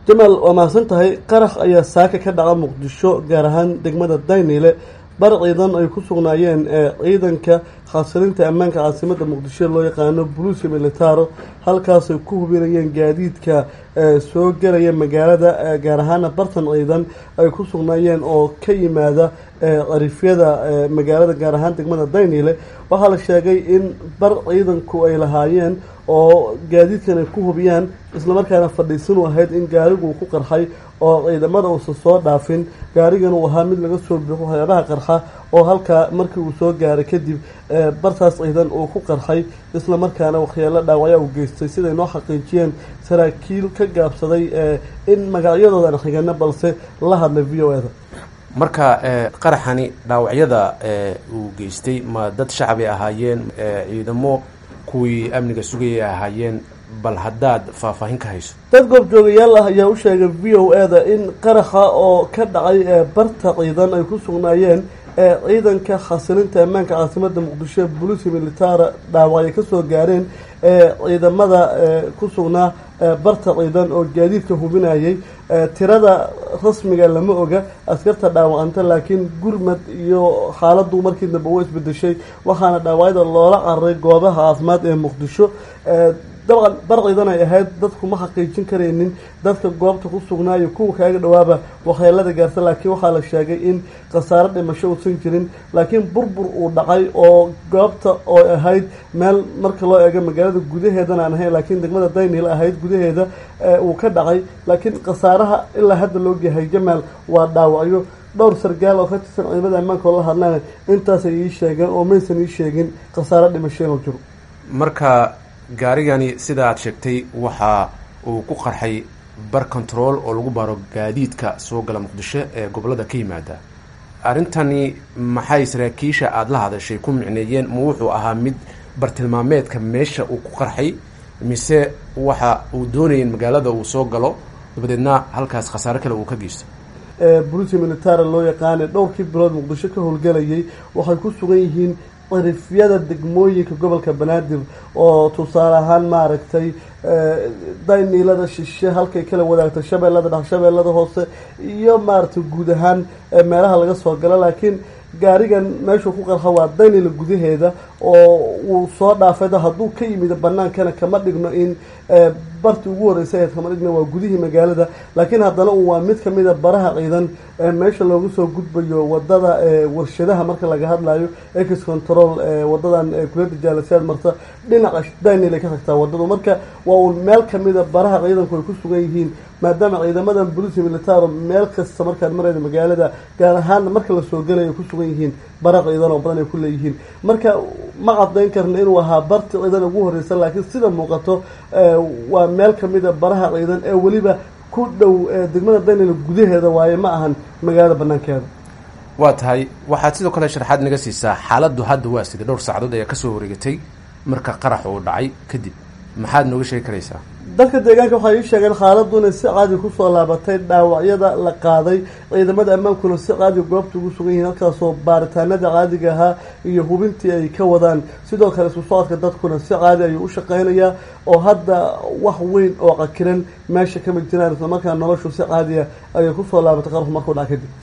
jamaal waa mahadsan tahay qarax ayaa saaka ka dhaca muqdisho gaar ahaan degmada dayniile bar ciidan ay ku sugnaayeen ciidanka khasirinta ammaanka caasimada muqdisho loo yaqaano buluusi militaro halkaasay ku hubinayeen gaadiidka soo gelaya magaalada gaar ahaana bartan ciidan ay ku sugnaayeen oo ka yimaada qarifyada magaalada gaar ahaan degmada dayniile waxaa la sheegay in bar ciidanku ay lahaayeen oo gaadiidkan ay ku hubiyaan islamarkaana fadhiisan u ahayd in gaarigu ku qarxay oo ciidamada uusan soo dhaafin gaarigan uu ahaa mid laga soo buuxo waxyaabaha qarxa oo halkaa markii uu soo gaaray kadib bartaas ciidan uu ku qarxay islamarkaana waxyeelo dhaawacya uu geystay siday noo xaqiijiyeen saraakiil ka gaabsaday in magacyadooda aan xigano balse la hadlay v o eda marka qaraxani dhaawacyada uu geystay ma dad shacbi ahaayeen ciidamo kuwii amniga sugayay ahaayeen bal haddaad faahfaahin ka hayso dad goobjoogayaal ah ayaa u sheegay v o eda in qaraxa oo ka dhacay barta ciidan ay ku sugnaayeen ciidanka khasilinta ammaanka caasimada muqdisho buluusi militara dhaawacay kasoo gaareen ciidamada ku sugnaa barta ciidan oo gaadiidka hubinayay tirada rasmiga lama oga askarta dhaawacanta laakiin gurmad iyo xaaladu markii dambe wa isbedeshay waxaana dhaawacyada loola cararay goobaha caafimaad ee muqdisho dabcan bar ciidan ay ahayd dadku ma xaqiijin karaynin dadka goobta ku sugnaayo kuwa kaaga dhawaaba waxyeelada gaarta laakiin waxaa la sheegay in khasaaro dhimasho uusan jirin laakiin burbur uu dhacay oo goobta oo ahayd meel marka loo eego magaalada gudaheedana aan ahayn laakiin degmada daynil ahayd gudaheeda uu ka dhacay laakiin khasaaraha ilaa hadda loo gahay jamaal waa dhaawacyo dhowr sargaal oo ka tirsan ciidamada ammaanka oo la hadlaan intaasay ii sheegeen oo maysan ii sheegin khasaaro dhimasho inuu jiro marka gaarigani sida aad sheegtay waxa uu ku qarxay bar control oo lagu baaro gaadiidka soo gala muqdisho ee gobolada ka yimaada arrintani maxay saraakiisha aada la hadashay ku micneeyeen ma wuxuu ahaa mid bartilmaameedka meesha uu ku qarxay mise waxa uu doonayay in magaalada uu soo galo dabadeedna halkaas khasaare kale uu ka geysto buluusi militara loo yaqaana dhowrkii bilood muqdisho ka howlgelayay waxay ku sugan yihiin qarifyada degmooyinka gobolka banaadir oo tusaale ahaan maaragtay dayniilada shishe halkay kala wadaagta shabeellada dhex shabeellada hoose iyo maaragtay guud ahaan meelaha laga soo galo laakiin gaarigan meeshuu ku qarxa waa daynila gudaheeda oo uu soo dhaafay hadduu ka yimid banaankana kama dhigno in bartii ugu horreysay ahayd kama dhigno waa gudihii magaalada laakiin haddana uu waa mid kamida baraha ciidan meesha loogu soo gudbayo wadada warshadaha marka laga hadlayo ex control wadadan kuliyada jaalasiyaad marta dhinaca daynil ay ka tagtaa wadadu marka waa uun meel kamida baraha ciidanku ay ku sugan yihiin maadaama ciidamadan bolici militaro meel kasta markaad marayda magaalada gaar ahaana marka lasoo gelaya ku sugan yihiin bara ciidan oo badan ay ku leeyihiin marka ma cadayn karna inuu ahaa barti ciidan ugu horreysa laakiin sida muuqato waa meel kamida baraha ciidan ee weliba ku dhow degmada daynil gudaheeda waaye ma ahan magaalada banaankeeda waa tahay waxaad sidoo kale sharxaad naga siisaa xaaladdu hadda waa sida dhowr saacadood ayaa kasoo wareegatay marka qarax uu dhacay kadib maxaad nooga sheegi karaysaa dadka deegaanka waxay ii sheegeen xaaladdu inay si caadi kusoo laabatay dhaawacyada la qaaday ciidamada ammaankuna si caadi goobta ugu sugan yihiin halkaasoo baaritaanada caadiga ahaa iyo hubintii ay ka wadaan sidoo kale isku socodka dadkuna si caadi ayuu u shaqeynayaa oo hadda wax weyn oo cakiran meesha kama jiraan islamarkaa noloshu si caadiya ayay kusoo laabatay qarxu markuu dhaca kadib